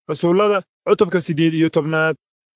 rasuullada cutubka siddeed iyo tobnaad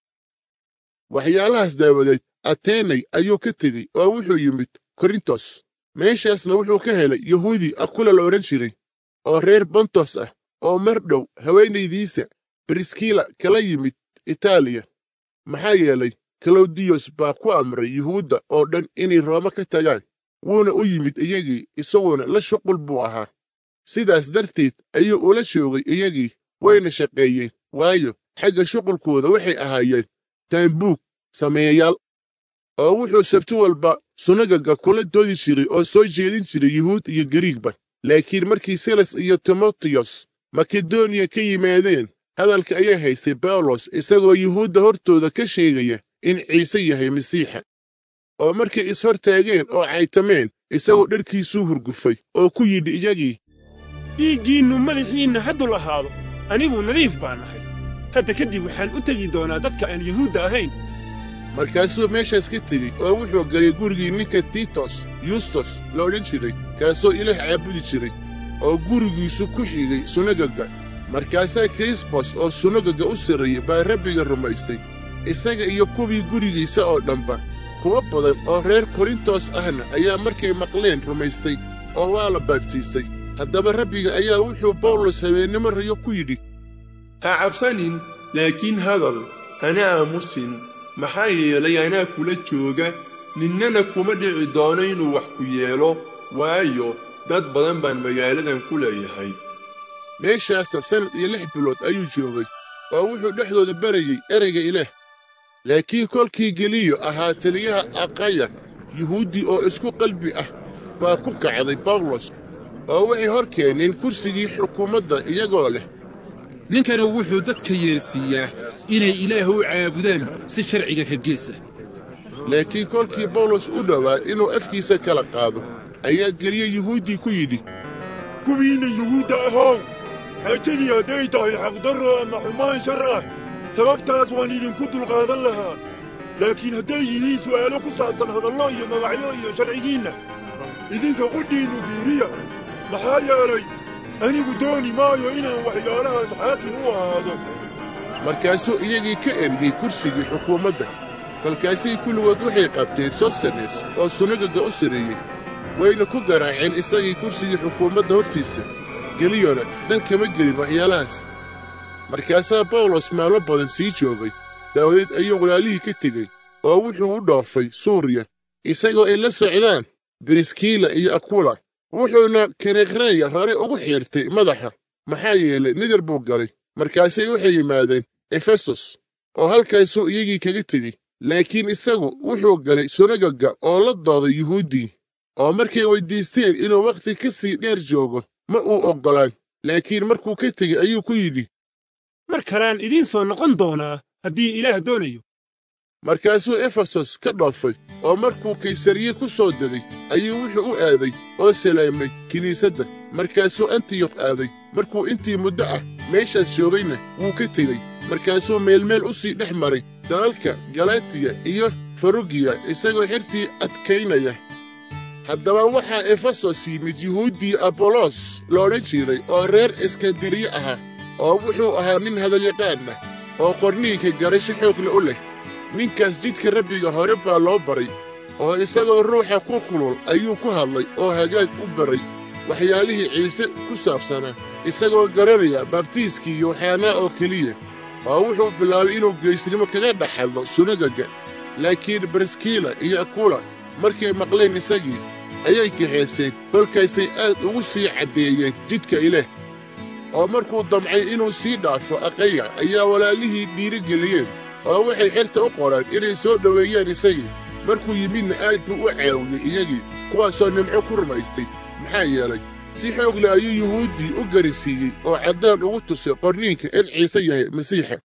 waxyaalahaas daawadeed ateenay ayuu ka tegey oo wuxuu yimid korintos meeshaasna wuxuu ka helay yahuudi akula la odhan jiray oo reer bontos ah oo mar dhow haweenaydiisa briskila kala yimid itaaliya maxaa yeelay kalawdiyos baa ku amray yuhuudda oo dhan inay rooma ka tagaan wuuna u yimid iyagii isaguna la shuqul buu ahaa sidaas darteed ayuu ula joogay iyagii wayna shaqeeyeen waayo xagga shuqulkooda waxay ahaayeen taambuug sameeyayaal oo wuxuu sabti walba sunagaga kula doodi jiray oo soo jeedin jiray yuhuud iyo gariigba laakiin markii silas iyo timotiyos makedoniya ka yimaadeen hadalka ayaa haystay bawlos isagoo yuhuudda hortooda ka sheegaya in ciise yahay masiixa oo markay is-hortaageen oo caytameen isagoo dharkiisuu hurgufay oo ku yidhi iyagii dhiiggiinnu madaxiinna hadduu lahaado anigu nadiif baan nahay hadda kadib waxaan u tegi doonaa dadka aan yuhuudda ahayn markaasuu meeshaas ka tegey oo wuxuu galay gurigii ninka tiitos yustos la odhan jiray kaasoo ilaah caabudi jiray oo gurigiisu ku xigay sunagaga markaasaa kirisbos oo sunagaga u sarreeyey baa rabbiga rumaysay isaga iyo kuwii gurigiisa oo dhanba kuwo badan oo reer korintos ahna ayaa markay maqleen rumaystay oo waa la baabtiisay haddaba rabbiga ayaa wuxuu bawlos habeennimo rayo ku yidhi ha cabsanin laakiin hadal hana aamusin maxaa yeelay anaa kula jooga ninnana kuma dhici doono inuu wax ku yeelo waayo dad badan baan magaaladan ku leeyahay meeshaasa sannad iyo lix bilood ayuu joogay oo wuxuu dhexdooda barayey ereyga ilaah laakiin kolkii geliyo ahaa taliyaha aqaya yuhuuddi oo isku qalbi ah baa ku kacday bawlos oo waxay hor keeneen kursigii xukuumadda iyagoo leh ninkana wuxuu dadka yeelsiiyaa inay ilaah u caabudaan si sharciga ka geesa laakiin kolkii bawlos u dhowaa inuu afkiisa kala qaado ayaa geliye yuhuuddii ku yidhi kuwiinna yuhuudda ahow haajadii hadday tahay xaqdarro ama xumaan shar ah sababtaas waan idinku dulqaadan lahaa laakiin hadday yihiin su'aalo ku saabsan hadallo iyo magacyo iyo sharcigiinna idinka qudhiinnu fiiriya maxaa yeelay anigu dooni maayo inaan waxyaalahaas xaakim u ahaado markaasuu iyagii ka ergey kursigii xukuumadda kolkaasay kulligood waxay qabteen sostenes oo sunagaga u sarreeyey wayna ku garaaceen isagii kursigii xukuumadda hortiisa geliyona dan kama gelin waxyaalahaas markaasaa bawlos maalmo badan sii joogay daawadeed ayuu walaalihii ka tegey oo wuxuu u dhoofay suuriya isagoo ay la socdaan briskiila iyo akula wuxuuna karekhreya hore ugu xiirtay madaxa maxaa yeelay nidar buu galay markaasay waxay yimaadeen efesos oo halkaasuu iyagii kaga tegey laakiin isagu wuxuu galay sunagaga oo la dooday yuhuuddii oo markay weyddiisteen inuu wakhti ka sii dheer joogo ma uu oggolaan laakiin markuu ka tegey ayuu ku yidhi mar kalaan idiin soo noqon doonaa haddii ilaah doonayo markaasuu efesos ka dhoofay oo markuu kaysariye ku soo degay ayuu wuxuu u aaday oo salaamay kiniisadda markaasuu antiyokh aaday markuu intii muddo ah meeshaas joogayna wuu ka tegey markaasuu meelmeel u sii dhex maray dalalka galatiya iyo farugiya isagoo xertii adkaynaya haddaba waxaa efesos yimid yuhuuddii abolos la odhan jiray oo reer iskandariye ahaa oo wuxuu ahaa nin hadalyaqaanna oo qorniinka garasho xoogle u leh ninkaas jidka rabbiga hore baa loo baray oo isagoo ruuxa ku kulul ayuu ku hadlay oo hagaag u baray waxyaalihii ciise ku saabsanaa isagoo garanaya baabtiiskii yooxanaa oo keliya oo wuxuu bilaabay inuu geysnimo kaga dhex hadlo sunagaga laakiin briskila iyo akula markay maqleen isagii ayay kaxeeseen kolkaasay aad ugu sii caddeeyeen jidka ilaah oo markuu damcay inuu sii dhaafo aqaya ayaa walaalihii dhiirigeliyeen oo waxay xerta u qoreen inay soo dhoweeyaan isagii markuu yimidna aad buu u caawiyey iyagii kuwaasoo nimco ku rumaystay maxaa yeelay si xoog leh ayuu yuhuuddii u garisiiyey oo caddaan ugu tusay qorniinka in ciise yahay masiixa